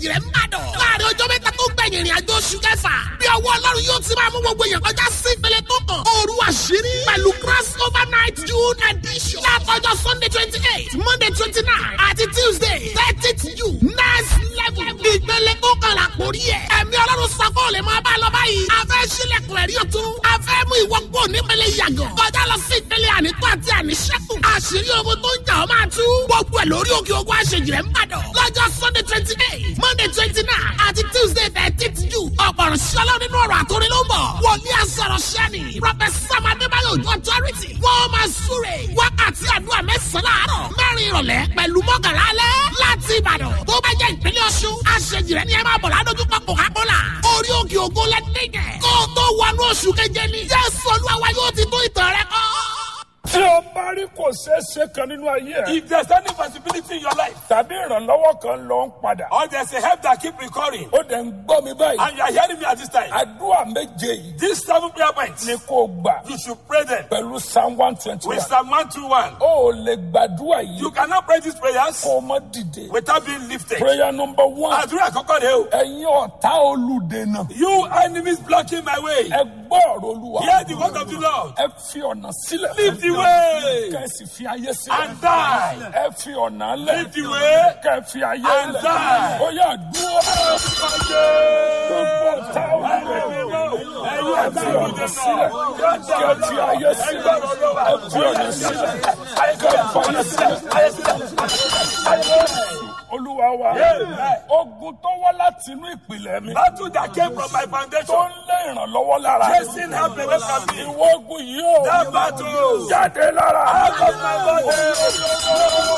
àṣejì rẹ̀ ń bàdàn. láàrin ọjọ́ mẹ́ta tó gbẹ̀yìn ìrìn àjò oṣù kẹfà. bí ọwọ́ ọlọ́run yóò ti máa mú gbogbo èèyàn kọjá sí ìpele tó kàn. òru àṣírí pẹ̀lú cross over night june edition. látọjọ́ sunday twenty eight monday twenty nine àti tuesday thirtieth june next level. ìpele tó kàn là kórí ẹ̀. ẹ̀mí ọlọ́run sọ pé ò lè máa bá a lọ báyìí. a fẹ́ sílẹ̀kùn ẹ̀rí ọ̀tún. a fẹ́ mú ìwọ kó nípele yàgàn. kọjá lọ sí ìpele ànító àti àníṣẹ́kù. àṣírí ogun tó ń jà ọ́ máa tú. gbogbo ẹ̀ lórí òkè ogun àṣejì rẹ̀ ń bàdàn. lọ́jọ́ sunday twenty eight monday twenty nine àti tuesday thirteenth june. ọ̀pọ̀rọ̀ ṣọlá nínú ọ̀rọ̀ àtòrí ló ń bọ̀. wòlíì àsọ̀rọ̀ ṣẹ́ni. professor adébáyọ̀ ojú authority. wọ́n máa súre. wákàtí àdúrà mẹ́sàn-án láàárọ̀. mẹ́rin ìrọ̀lẹ́ pẹ̀lú mọ́kànlá alẹ́. láti ìbàdàn tó bá jẹ́ ìpínlẹ̀ ọ̀ṣun. àṣejì rẹ̀ ni ẹ máa bọ̀ ládójúkọ coca-cola. orí òkè ògo lẹ́dẹ̀gẹ̀. kó o tó wọnú oṣù keje ni. jésù olúwa wa yóò ti tó ìtàn rẹ kọ́. tí o bá rí kò ṣeé ṣe kan nínú ayé ẹ If there's any possibility in your life, tàbí ìrànlọ́wọ́ kan lọ ń padà or there's a help that keep recurring, ó dẹ̀ ń gbọ́ mi báyìí and you are hearing me at this time, àdúrà méje yìí these seven prayer points, ni kò gbà you should pray them pẹ̀lú psalm one twenty with one Psalm 121. ó ò lè gbàdúrà yìí You cannot pray these prayers kó o mọ́ dìde without being lifted. prayer number one Àdúrà àkọ́kọ́ rẹ̀ o. ẹ̀yin ọ̀tá olùdènà You enemies blocking my way. ẹ gbọ́ ọ̀rọ̀ olúwa Hear the word of the Lord. ẹ fi ọ̀nà sílẹ̀ Leave the way kẹ́ ẹ sì fi ayé sílẹ̀ and die. ẹ fi ọ̀nà lẹ̀ Leave the way kẹ́ ẹ fi ayé and lẹ̀ die. ó yà dúró gbogbo ọ̀tá olùdènà ẹ fi ọ̀nà sílẹ̀ kẹ́ ẹ fi ayé sílẹ̀ ẹ fi ọ̀nà sílẹ̀ kẹ́ ẹ fi ayé sílẹ̀. olúwa wa ogun tó wá láti inú ìpìlẹ̀ mi Battle that came from my tó foundation, ń lé ìrànlọ́wọ́ lára chasing help away from me. ìwọ ogun yìí ó That battle, jáde lára. out of my body.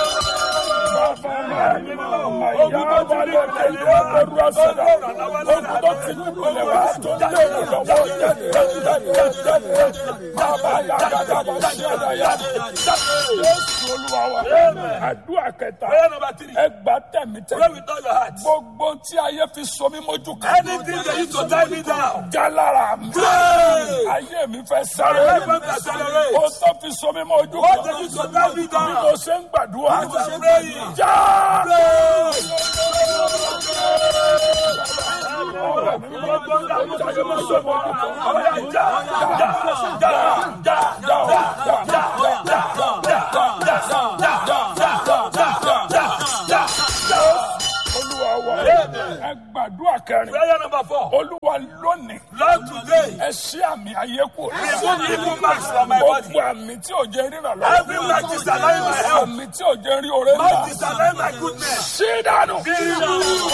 Ogun tó ti ní ìpìlẹ̀ wá pẹ̀lú àṣẹ̀dá. Ogun tó ti ní ìpìlẹ̀ wá tó ń lé ìrànlọ́wọ́ jáde jáde jáde jáde. Bàbá yà gàdá bá ṣẹ̀dá yà. Jésù olúwa wa. Àdúrà kẹta. Prayer number three, Ẹ gbà tẹ̀mítẹ̀. pray with all your heart. Gbogbo tí ayé fi so mí mójú kan. Anything that used to tie me down, Já lára mi. pray. Ayé mi fẹ́ sáré. My life wants to accelerate. Ó tó fi so mí mójú What kan. that used to tie me Bí down, mo ṣe ń gbàdúrà. I was praying. Já. Olúwa wa. Ẹ gbàdúrà kẹrin. Prayer number four. Olúwa lónìí. Lord, today, Ẹ ṣí àmì ayé kù. remove evil marks from my body. Gbogbo àmì tí ò jẹ́ ríran lọ́wọ́. Every mark disallowing my health, Àmì tí ò jẹ́ rí oore mark ńlá. disallowing my goodness. Ṣí dànù. Be removed.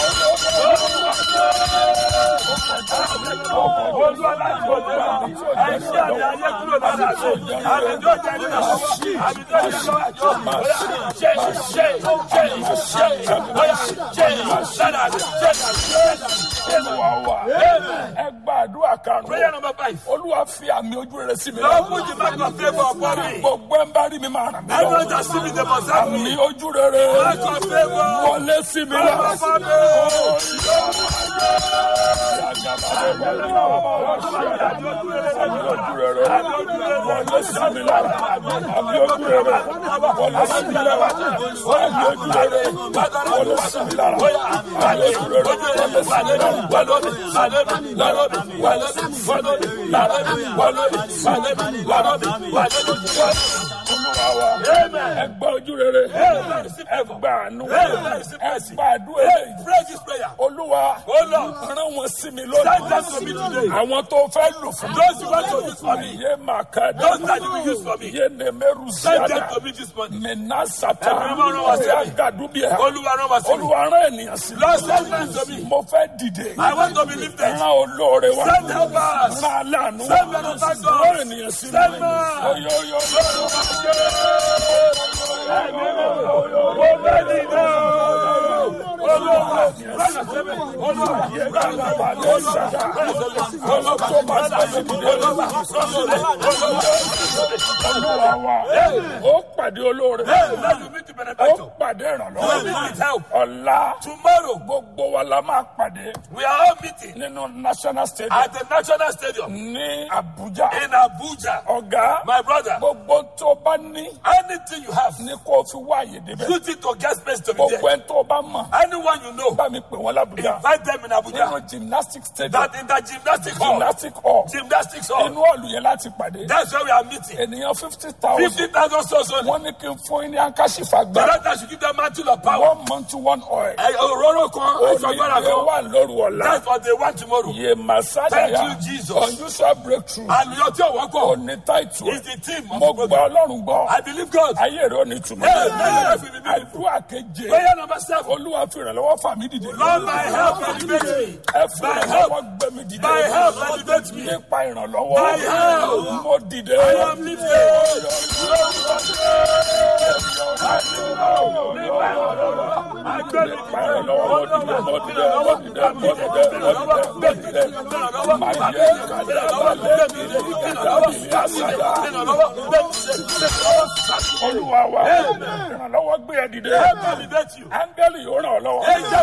Olúwa láti òde lọ, ẹ ṣí àmì ayé kúrò lára mi. Àmì tó jẹ́ nínú ọwọ́, àmì tó jẹ́ lọ́wọ́. Bóyá ṣe ṣe ṣe ṣe bóyá ṣe ṣẹ́nà ṣẹ́nà ṣẹ́nà. Olúwa wa. Ẹ gbàdúrà karùn-ún. Prayer number five. Olúwa fi àmì ojú rere sí mi Lord, lọ́wọ́. put the mark of favor upon me. Gbogbo ẹ̀ ń bá rí mi máa ràn mí Everyone lọ́wọ́. that see me, they must help Àmì me. ojú rere. Mark of favor. Wọlé sí mi Mark lọ́wọ́. of favor. Ẹgbẹ́ ojú rere, ẹgbẹ́ àánú, ẹgbẹ́ àdúrà eléyìí. Pray this prayer. Olúwa, Oh Lord, rán wọn sí mi send lónìí. them to me today. Àwọn tó fẹ́ lò fún mi. Those you want to use for me. Yé màá ká Those that you will use for me. Yé nèmẹ́rù Send them síyáda. to me this morning. Mẹ̀nà sàtà. Ẹ̀mí mímọ́ rán wá sí mi. Ọ̀yà gàdúbìà. Olúwa rán wá sí mi. Olúwa rán ènìyàn sí mi. Lord, send them to me. Mo fẹ́ dìde. I want to be lifted. Rán olóore wá. Send helpers. Rán aláàánú wá. Send benefactors. Rán ènìyàn sí mi. Send man. Oyo oyo Olúwa wa. Ó pàdé olóore. Let you meet the ó benefactor. pàdé You will ìrànlọ́wọ́ meet with help. ọ̀la Tomorrow, gbogbo wa la máa pàdé we are all meeting nínú national stadium at the National Stadium ní Abuja in Abuja. ọ̀gá My brother, gbogbo tó bá ní anything you have, ní kó o fi wá àyè débẹ̀ use it to get space to be gbogbo there. ẹni tó bá mọ̀ Anyone you know, bá mi pè wọ́n l'Abuja invite them in nínú Abuja. gymnastic stadium That in the gymnastic hall, gymnastic hall gymnastics hall, inú ọ̀lù yẹn láti pàdé that's where we are meeting. ènìyàn fifty thousand 50,000 souls only. wọ́n ní kí n fún yín ní ankashifa The gbà doctor should give them mantle of power. one month to one oil Ẹ òróró kan, aṣọ agbára onílé kan. wà lóru ọ̀la That's what they want tomorrow. yé masaya Thank you, Jesus. unusual breakthrough Àlùyọ tí ò wọ́pọ̀ òní táìtù is the team of mo the gbọ́ program. ọlọ́run gbọ́ I believe God. ayé rẹ̀ ò ní túmọ̀ Hey, may your life be beautiful. àdúrà keje Prayer number seven. olúwa fi ìrànlọ́wọ́ fà mí dìde Lord, my help elevate me. ẹ fi My ìrànlọ́wọ́ help, gbé mi dìde my help elevate me. nípa ìrànlọ́wọ́ My help. mo dìde I am lifted. nípa ìrànlọ́wọ́ mo dìde mo dìde mo dìde mo dìde mo dìde mo dìde màyé olúwa wa ìrànlọ́wọ́ gbé ẹ dìde áńgẹ́lì yóò ràn ọ́ lọ́wọ́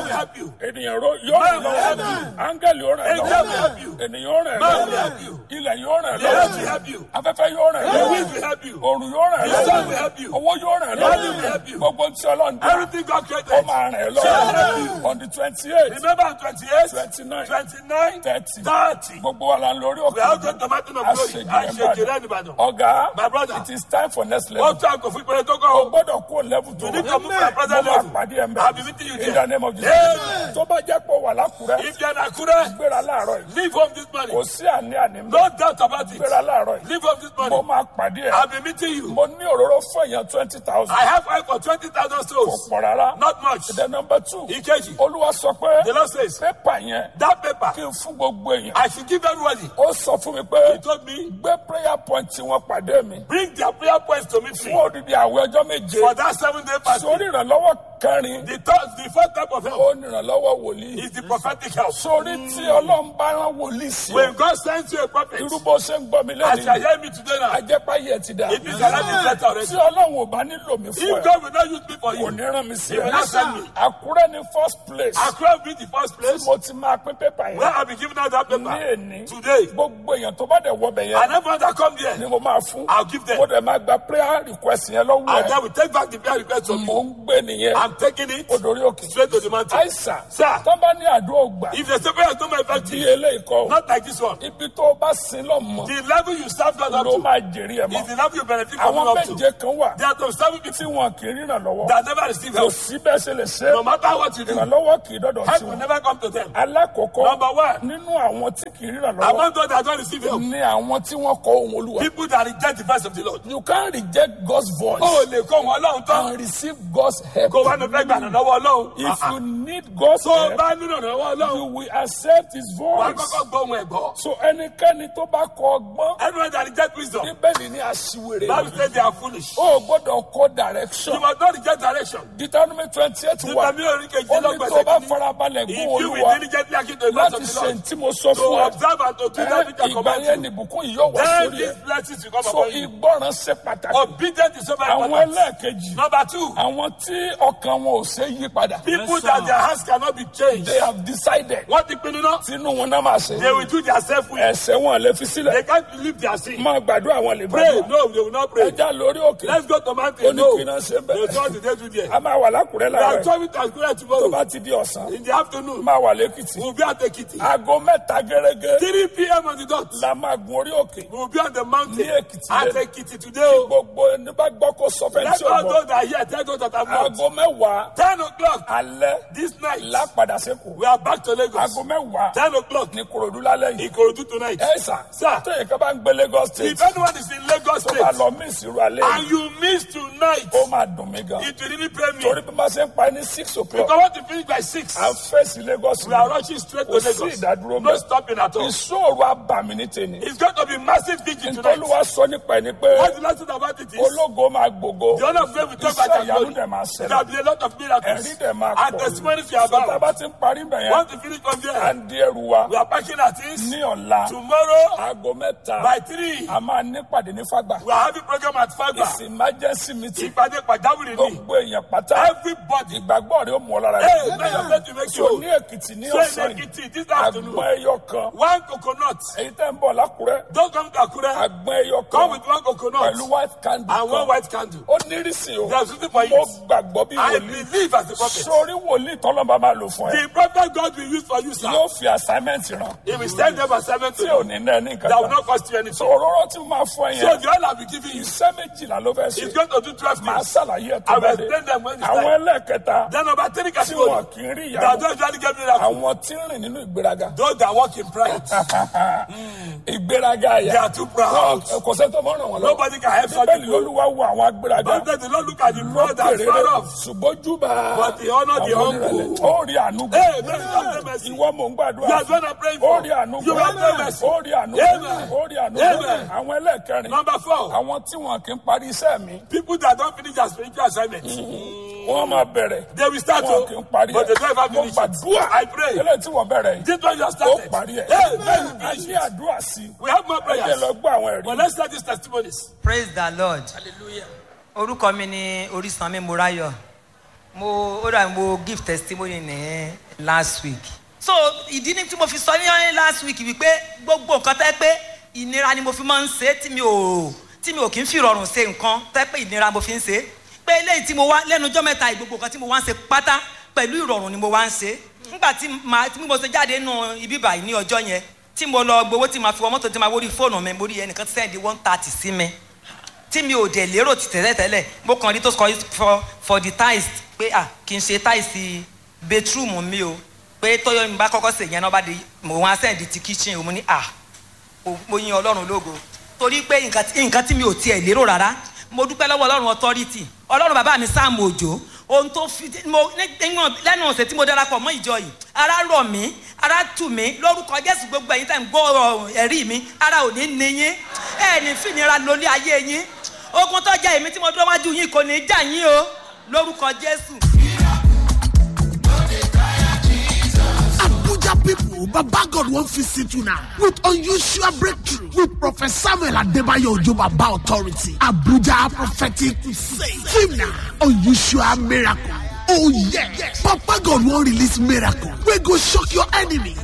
ènìyàn ro- yóò ràn ọ́ lọ́wọ́ áńgẹ́lì yóò ràn ọ́ lọ́wọ́ ènìyàn yóò ràn ọ́ lọ́wọ́ ilẹ̀ yóò ràn ọ́ lọ́wọ́ afẹ́fẹ́ yóò ràn ọ́ lọ́wọ́ òrùn yóò ràn ọ́ lọ́wọ́ owó yóò ràn ọ́ lọ́wọ́ gbogbo tí ọlọ́run dá Everything God ó created. máa ràn ọ́ lọ́wọ́ on the twenty eight Remember on 28, twenty nine 29, thirty 30. gbogbo wa la ń lórí We are òkè going to mountain of glory. I shake it anybody. ọ̀gá My brother. it is time for next Ó level tún àgọ́ fún ìpínlẹ̀ tó o kọ́. gbọ́dọ̀ kó level tó You need to move to the mo present máa level. pàdé ẹ̀ I'll be meeting you mẹ́ in there. the name of Jesus Amen. tó bá jẹ́ pé wà lákùrẹ́ If you're in Akure, gbéra láàárọ̀ yìí leave home this kò morning. sí àní àní mẹ́ No doubt about it. gbéra láàárọ̀ yìí Leave home this mo morning. máa pàdé ẹ̀ I'll be meeting you. mo ní òróró fún èèyàn twenty thousand I have five for 20,000 kò souls. pọ̀ rárá Not much. the number two Ìkejì. olúwa sọ pé The Lord says, pépà yẹn that paper, kí n fún gbogbo èèyàn I should give everybody. ó sọ fún mi pé He told me, gbé prayer point tí wọ́n pàdé mi bring their prayer points to me free. fún òdìdí àwẹ̀ ọjọ́ méje For that seven day fasting. sórí ìrànlọ́wọ́ kẹrin The third, the fourth type of help ó ní ìrànlọ́wọ́ wòlíì is the prophetic help. sórí tí ọlọ́run bá rán wòlíì sí ọ When God sends you a prophet, irú bó ṣe ń gbọ́ mi as you are lẹ́nu hearing me today now, ajẹ́páyé ẹ̀ ti dà it is already better already. tí ọlọ́run ò bá nílò mi fún If ẹ God will not use me for kò you, ní rán mi sí He will not send me. ẹ àkúrẹ́ ní first place Accra will be the first place mo ti máa pín pépà where yẹn I'll be giving out that ní paper èní today. gbogbo èèyàn tó bá dẹ̀ wọbẹ̀ yẹn And everyone that come there, ni mo máa fún I'll give them. mo dẹ̀ máa gba prayer request yẹn lọ́wọ́ and ẹ̀ then we take back the prayer request from mo you. ń gbé nìyẹn I'm taking it ó dorí òkè straight to the mountain. àìsàn Sir. tó bá ní àdúrà ògbà If the prayer is not my bí effective, eléyìí kọ́ not like this one, ibi tó o bá sin lọ mọ́ the level you serve God up ló to máa jèrè ẹ̀ is mọ́ the level you benefit from àwọn up to. méje kan wà There are some seven tí people wọn kì í ríran lọ́wọ́ that never receive kò help. sí bẹ́ẹ̀ ṣe lè ṣe No matter what you do, help ìrànlọ́wọ́ kì í dọ́dọ̀ sí will wọn never come to them. alákọ̀ọ́kọ́ Number one, nínú àwọn tí kì í ríran lọ́wọ́ among those that don't receive help, ni àwọn tí wọ́n kọ ohun olúwa people that reject the voice of the Lord. you can reject God's voice Ó lè kó wọn Ọlọ́run tán. and receive God's help Kó wá ní fẹ́ gbà lọ́wọ́ Ọlọ́run. if you need God's Tó o help bá nílò lọ́wọ́ you Ọlọ́run, will accept his wàá voice kọ́kọ́ gbọ́ ohun ẹ̀gbọ́. so ẹnikẹ́ni tó bá kọ ọgbọ́n Everyone that reject wisdom, bíbélì ní aṣiwèrè Bible says they are foolish. o gbọ́dọ̀ kọ You direction must not reject direction. Deuteronomy twenty eight wà Nígbà mi ò rí kejì ó ní tó bá lọ́gbẹ̀sẹ̀ farabalẹ̀ If gún you will olúwa diligently hearken to the voice láti of the ṣe Lord, tí mo sọ to fún ẹ observe and to do ẹ, that which I ìgbà command yẹn you, ni ìbùkún yìí yóò wá then sórí ẹ these blessings will come so upon you. ìgbọràn ṣe pàtàkì Obedience is so very àwọn important. ẹlẹ́ẹ̀kejì Number two, àwọn tí ọkàn wọn ò ṣe yí padà people that their hands cannot be changed. they have decided Wọ́n ti pinnu náà. tinú wọn náà máa ṣe They will do their self will. ẹsẹ̀ wọn lè fi sílẹ̀ They can't believe their sin. máa gbàdúrà wọn lè Pray, gbàdúrà no, they will not pray. ẹja lórí òkè Let's go to ó mountain. ní No. kí náà ṣe They bẹ́ẹ̀ told the day to there. a máa wà lákùrẹ́ We are láàárọ̀ coming to Akure tó tomorrow. bá ti di ọ̀sán In the afternoon, máa wà lẹ́kìtì we'll be at Ekiti. aago mẹ́ta gẹ́gẹ́ 3 p.m. on the dot. la máa gun orí òkè We will be on the mountain Ní Èkìtì at lẹ́nu. Ekiti today. o. gbogbo ẹni bá gbọ́ kó sọ fẹ́ Let tí o all gbọ́ those that are here tell those that are not. aago mẹ́wàá 10 o'clock alẹ́ this night, lápadà sẹ́kù we are back to Lagos. aago mẹ́wàá 10 o'clock ní korodu lálẹ́ yìí Ikorodu tonight. ẹ sà Sir. tóyè ká bá ń gbé Lagos state If anyone is in Lagos tó bá State lọ mí ìsirò alẹ́ yìí and you miss tonight, ó máa dùn mí gan it will really pain me. torí bí wọ́n ṣe ń pa ní six o'clock Because want to finish by 6. à ń fèsì Lagos We are rushing straight to kò sí Lagos. ìdádúró No mẹ́ stopping at all. ìṣòro abàmì ní tèmi It's going to be massive vigil tonight. nítorí wàá sọ nípa ẹni pé What the last thing about it is, ológo máa gbogbo the honor of God will talk iṣẹ́ about ìyanu glory. dẹ̀ máa There ṣẹlẹ̀ will be a lot of miracles. ẹ̀rí dẹ̀ máa And pọ̀ testimonies we are so tá a bá ti ń parí bẹ̀ yẹn Want to finish from à there? ń di ẹrù wa We are packing our things. ní ọ̀la Tomorrow aago mẹ́ta by three, a máa nípàdé ní fagbà we are having program at Fagba. ìsìn emergency meeting Ìpàdé pàjáwìrì ni. gbogbo èèyàn pátá Everybody. ìgbàgbọ́ rẹ̀ ó mú ọ lára Hey, may your faith be make tí o sure. ní èkìtì ní So ọ̀sán in yìí Ekiti this afternoon, àgbọn ẹyọ kan one coconut. èyí tẹ́ ń bọ̀ lákùrẹ́ Don't come to Akure. àgbọn ẹyọ kan Come with one coconut pẹ̀lú white candle and one kan white candle. ó nírìsì o There's something for mo you. gbàgbọ́ bí I wòlíì believe as a prophet. sórí wòlíì tọ́lọ́mọba máa lò fún ẹ The prophet God will use for you, sir. yóò fi assignment ràn He will send them assignment to tí ò you ní náà ní nǹkan that will kan not cost you anything. òróró tí mo máa fún ẹ So yẹn the oil I'll be giving you iṣẹ́ méjìlá ló fẹ́ ṣe is going to do 12 máa things. ṣàlàyé ẹ̀ tó I will bá dé explain them when it's àwọn time. ẹlẹ́ẹ̀kẹta Then number three tí wọn category kì í rí that ìyàwó don't usually get miracle. àwọn tí ń rìn nínú ìgbéraga Those that walk in pride. ìgbéraga They àyà are too proud. Wọn- kò sẹ́ni tó mọ̀ ràn wọ́n lọ Nobody can help such bẹ́ẹ̀ni people. lolúwa wo àwọn agbéraga But then the Lord look at the proud and lókèrè far rẹ̀ off. ṣùgbọ́n júbà But he honor the àwọn humble. onírẹ̀lẹ̀ ó rí àánú gbà Hey, man, God have mercy. ìwọ mò ń gbàdúrà You are the one I'm praying ó for. rí àánú You gbà have no mercy. ó rí àánú gbà Amen. ó rí àánú gbà Amen. àwọn ẹlẹ́ẹ̀kẹrin Number four, àwọn tí wọn kì í parí iṣẹ́ mi people that don't finish their spiritual assignment. wọ́n máa bẹ̀rẹ̀ They will start wọn kì í to, parí but they don't ever mo finish it. gbàdúrà I pray. eléyìí tí wọ́n bẹ̀rẹ̀ yìí This one you have ó started. parí ẹ̀ Hey, man, you a finish ní it. àdúrà sí We have more ẹ jẹ́ prayers. lọ gbọ́ àwọn ẹ̀rí But let's start these testimonies. praise the lord orúkọ mi ni orísanmi morayo mo ó dà mo give testimony ní last week so ìdí ni tí mo fi sọ ní last week wípé gbogbo nǹkan tẹ́ pé ìnira ni mo fi máa ń ṣe tí mi ò tí mi ò kí ń fi rọrùn ṣe nǹkan tẹ́ pé ìnira mo fi ń ṣe pé eléyìí tí mo wá lẹ́nu ọjọ́ mẹ́ta yìí, gbogbo nǹkan tí mo wá ń ṣe pátá pẹ̀lú ìrọ̀rùn ni mo wá ń ṣe nígbà tí màá tí mo ṣe jáde nù ibi báyìí ní ọjọ́ yẹn tí mo lọ gbowó tí màá fi wọ mọ́tò tí màá wórí fóònù mi mo rí ẹnìkan sẹ́ndí one thirty sí mi tí mi ò dẹ̀ lérò ti tẹ́lẹ̀ tẹ́lẹ̀ mo kàn rí tó sọ for for the tiles pé ah kì í ṣe tiles bedroom mi o pé tọ́yọ̀ mi bá kọ́kọ́ sè yẹn náà bá di mo wá sẹ́ndí ti kitchen o mo ní ah o- mo yin ọlọ́run lógo torí pé nǹkan tí- nǹkan tí mi ò tiẹ̀ lérò rárá mo dúpẹ́ lọ́wọ́ ọlọ́run authority ọlọ́run bàbá mi sáàmù òjò ohun tó fi mo ní- níwọ̀n- lẹ́nu ọ̀sẹ̀ tí mo darapọ̀ mọ́ ìjọ yìí ara rọ̀ mí ara tù mí lórúkọ jésù gbogbo ẹ̀yin tẹ̀ ń gbọ́ ọ̀rọ̀ ẹ̀rí mi ara ò ní ní yín ẹ̀ ní fìnira lórí ayé yín ogun tó jẹ́ èmi tí mo dúró wájú yín kò ní í jà yín o lórúkọ jésù. Abuja people, Baba God won't visit you now with unusual breakthrough with Prophet Samuel Adebayo Ojo Baba Authority. Abuja Prophetic Crusade. Team now, unusual miracle. Oh yeah. Papa God won't release miracle. We go shock your enemy.